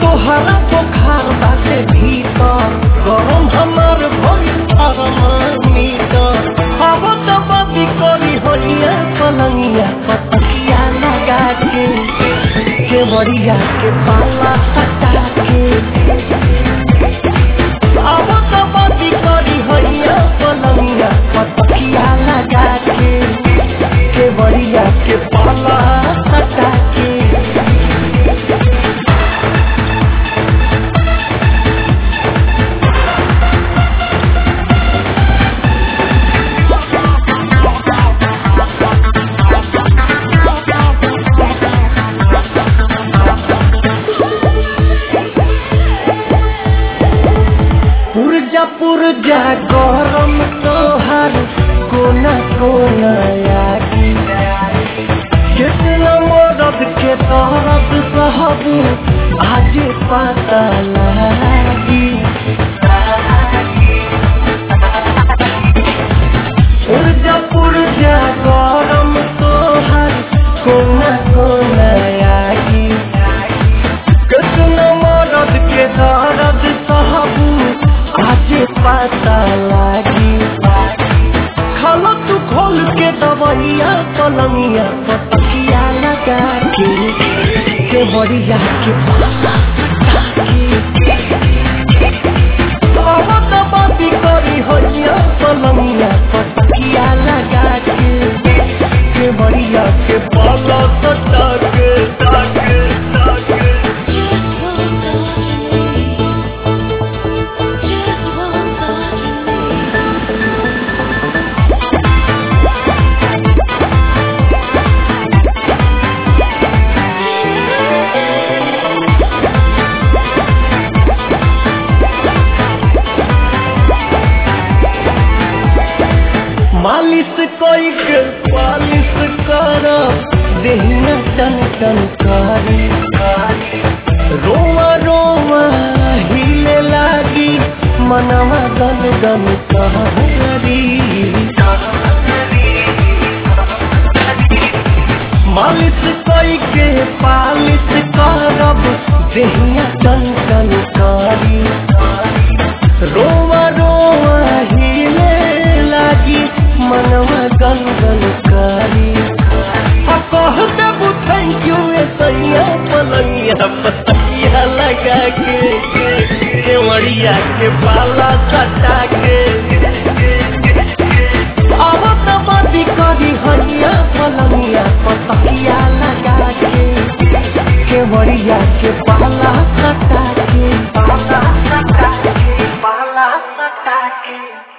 तोहरा बुखार बाटे भीतर गरम हमार भइल थर्मामीटर अब त बदी करी होइया पलंगिया पतकिया लगा के केवड़िया के पाला सटा के अब त बदी करी होइया पलंगिया पतकिया लगा के केवड़िया के पाला सटा के पुरजा पुरजा गरम तोहार कोना कोना आगी कितना मदद के तरफ सहबू आज पता लागी पुरजा पुरजा गरम तोहार कोना कोना आगी कितना मदद के दर्द सहबू आज पता लागी खाला तू खोल के दवैया पलंगिया पतकिया लगा के के बड़िया के पाला बाती करी होइया पलंगिया पतकिया लगा के के बड़िया के पाला सटा के ताके ताके Just one touch of me. Just one touch of me. मालिश कोई के पालिश कर देहिया टन टन करी रोवा रोवा हिले लागी मनवा गन गन कहरी मालिश कोई के पालिश करब देहिया टन टन करी रोवा रोवा हिले लागी मनवा गन गन करी आ कह देबू थैंक यू ए सैया पलंगिया पतैया लगा के केवड़िया के पाला सटा के अब त बदी करी हइया पलंगिया पतैया लगा के केवड़िया के पाला सटा के पाला सटा के पाला सटा के